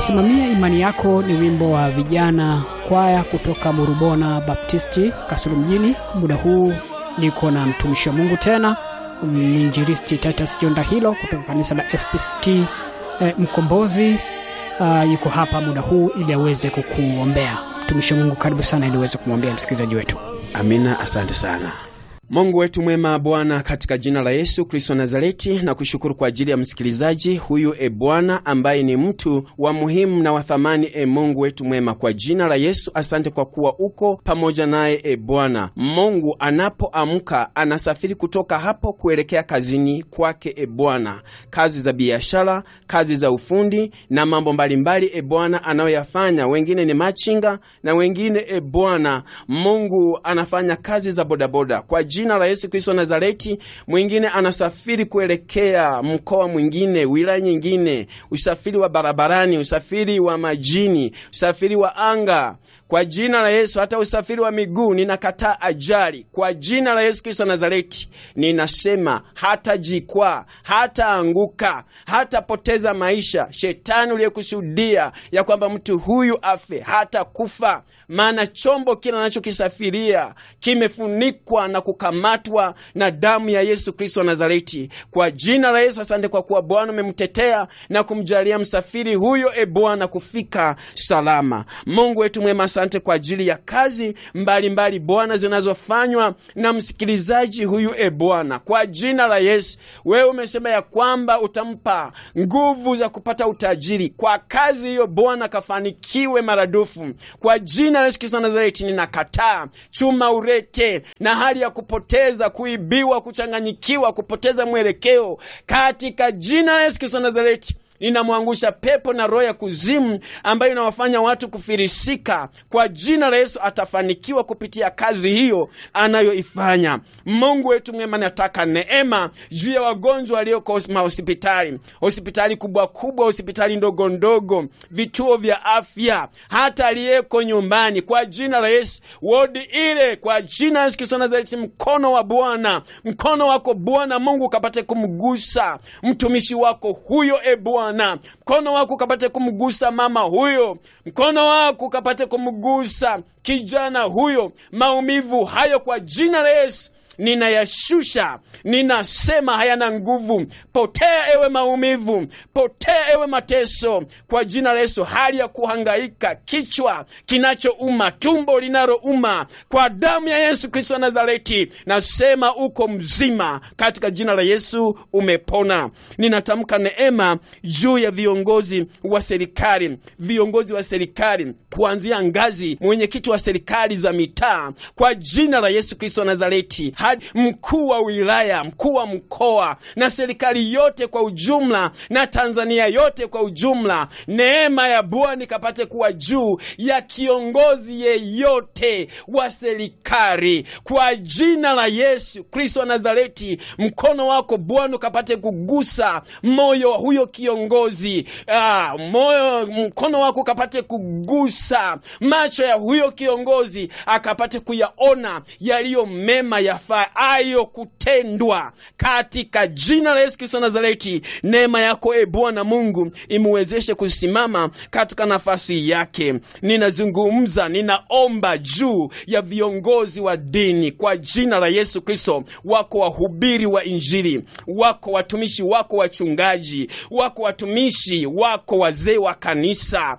Simamia imani yako ni wimbo wa vijana kwaya kutoka Murubona Baptisti Kasulu mjini. Muda huu niko na mtumishi wa Mungu tena mwinjilisti Titus Jonda hilo kutoka kanisa la FPCT eh, Mkombozi. Uh, yuko hapa muda huu ili aweze kukuombea. Mtumishi wa Mungu, karibu sana ili uweze kumwombea msikilizaji wetu. Amina, asante sana. Mungu wetu mwema, Bwana, katika jina la Yesu Kristo wa Nazareti, na kushukuru kwa ajili ya msikilizaji huyu, e Bwana, ambaye ni mtu wa muhimu na wa thamani. E Mungu wetu mwema, kwa jina la Yesu, asante kwa kuwa uko pamoja naye. E Bwana Mungu, anapoamka anasafiri kutoka hapo kuelekea kazini kwake. E Bwana, kazi za biashara, kazi za ufundi na mambo mbalimbali, e Bwana, anayoyafanya. Wengine ni machinga na wengine, e Bwana Mungu, anafanya kazi za bodaboda kwa jina la Yesu Kristo Nazareti. Mwingine anasafiri kuelekea mkoa mwingine, wilaya nyingine, usafiri wa barabarani, usafiri wa majini, usafiri wa anga kwa jina la Yesu. Hata usafiri wa miguu, ninakataa ajali kwa jina la Yesu Kristo Nazareti. Ninasema hatajikwaa, hataanguka, hatapoteza maisha. Shetani uliyekusudia ya kwamba mtu huyu afe, hata kufa, maana chombo kile anachokisafiria kimefunikwa na kukamatwa na damu ya Yesu Kristo wa Nazareti. Kwa jina la Yesu, asante kwa kuwa Bwana umemtetea na kumjalia msafiri huyo, e Bwana, kufika salama. Mungu wetu mwema, asante kwa ajili ya kazi mbalimbali Bwana zinazofanywa na msikilizaji huyu, e Bwana, kwa jina la Yesu. Wewe umesema ya kwamba utampa nguvu za kupata utajiri kwa kazi hiyo, Bwana kafanikiwe maradufu kwa jina la Yesu Kristo wa Nazareti. Ninakataa chuma urete na hali ya kupoteza, kuibiwa, kuchanganyikiwa, kupoteza mwelekeo katika jina la Yesu Kristo wa Nazareti. Ninamwangusha pepo na roho ya kuzimu ambayo inawafanya watu kufirisika. Kwa jina la Yesu atafanikiwa kupitia kazi hiyo anayoifanya. Mungu wetu mwema, nataka neema juu ya wagonjwa walioko mahospitali, hospitali kubwa kubwa, hospitali ndogo ndogo, vituo vya afya, hata aliyeko nyumbani, kwa jina la Yesu, wodi ile, kwa jina la Yesu Kristo Nazareti, mkono wa Bwana, mkono wako Bwana Mungu ukapate kumgusa mtumishi wako huyo, e Bwana mkono wako ukapate kumgusa mama huyo, mkono wako ukapate kumgusa kijana huyo. Maumivu hayo kwa jina la Yesu ninayashusha, ninasema hayana nguvu. Potea ewe maumivu, potea ewe mateso, kwa jina la Yesu. Hali ya kuhangaika, kichwa kinachouma, tumbo linalouma, kwa damu ya Yesu Kristo wa Nazareti, nasema uko mzima, katika jina la Yesu umepona. Ninatamka neema juu ya viongozi wa serikali, viongozi wa serikali kuanzia ngazi mwenyekiti wa serikali za mitaa, kwa jina la Yesu Kristo wa Nazareti hadi mkuu wa wilaya, mkuu wa mkoa na serikali yote kwa ujumla na Tanzania yote kwa ujumla. Neema ya Bwana ikapate kuwa juu ya kiongozi yeyote wa serikali kwa jina la Yesu Kristo wa Nazareti. Mkono wako Bwana ukapate kugusa moyo wa huyo kiongozi. Ah, moyo, mkono wako ukapate kugusa macho ya huyo kiongozi, akapate kuyaona yaliyo mema yafaayo kutendwa katika jina la Yesu Kristo Nazareti. Neema yako e Bwana Mungu imuwezeshe kusimama katika nafasi yake. Ninazungumza, ninaomba juu ya viongozi wa dini kwa jina la Yesu Kristo. Wako wahubiri wa Injili, wako watumishi wako wachungaji, wako watumishi wako wazee wa kanisa,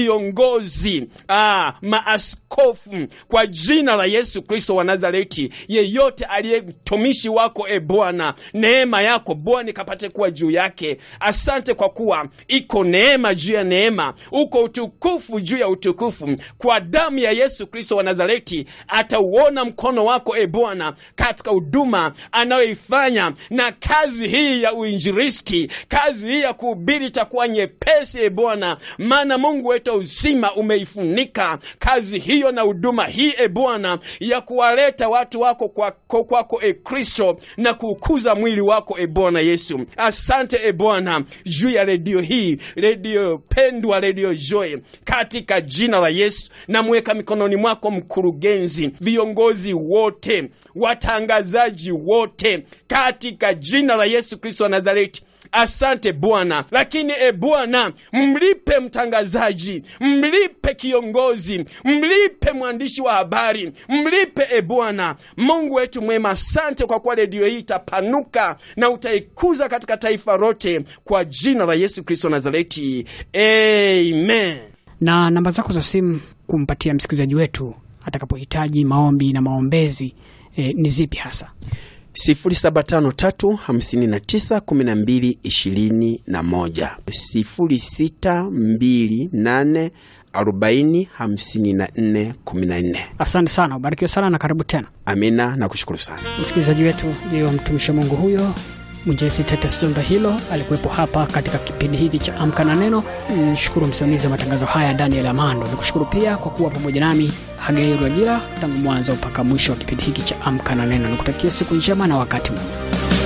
viongozi ah, maaskofu kwa jina la Yesu Kristo wa Nazareti. Yeyote aliye mtumishi wako e Bwana, neema yako Bwana ikapate kuwa juu yake. Asante kwa kuwa iko neema juu ya neema, uko utukufu juu ya utukufu. Kwa damu ya Yesu Kristo wa Nazareti atauona mkono wako e Bwana katika huduma anayoifanya, na kazi hii ya uinjilisti, kazi hii ya kuhubiri itakuwa nyepesi e Bwana, maana Mungu wetu uzima umeifunika kazi hiyo na huduma hii e Bwana ya kuwaleta watu wako kwako kwako e Kristo na kuukuza mwili wako e Bwana Yesu. Asante e Bwana juu ya redio hii, redio pendwa, redio Joy, katika jina la Yesu namweka mikononi mwako mkurugenzi, viongozi wote, watangazaji wote, katika jina la Yesu Kristo wa Nazareti asante Bwana. Lakini e Bwana, mlipe mtangazaji, mlipe kiongozi, mlipe mwandishi wa habari, mlipe e Bwana Mungu wetu mwema. Asante kwa kuwa redio hii itapanuka na utaikuza katika taifa lote, kwa jina la Yesu Kristo Nazareti, amen. na namba zako za simu kumpatia msikilizaji wetu atakapohitaji maombi na maombezi e, ni zipi hasa? 0753591221 0628405414. Asante sana, ubarikiwe sana na karibu tena. Amina na kushukuru sana. Msikilizaji wetu, ndiyo mtumishi wa Mungu huyo mwinjilisi Titus Jonda hilo alikuwepo hapa katika kipindi hiki cha Amka na Neno. Nishukuru msimamizi wa matangazo haya Daniel Amando, nikushukuru pia kwa kuwa pamoja nami Hagai Rwajira tangu mwanzo mpaka mwisho wa kipindi hiki cha Amka na Neno. Nikutakia siku njema na wakati mwema.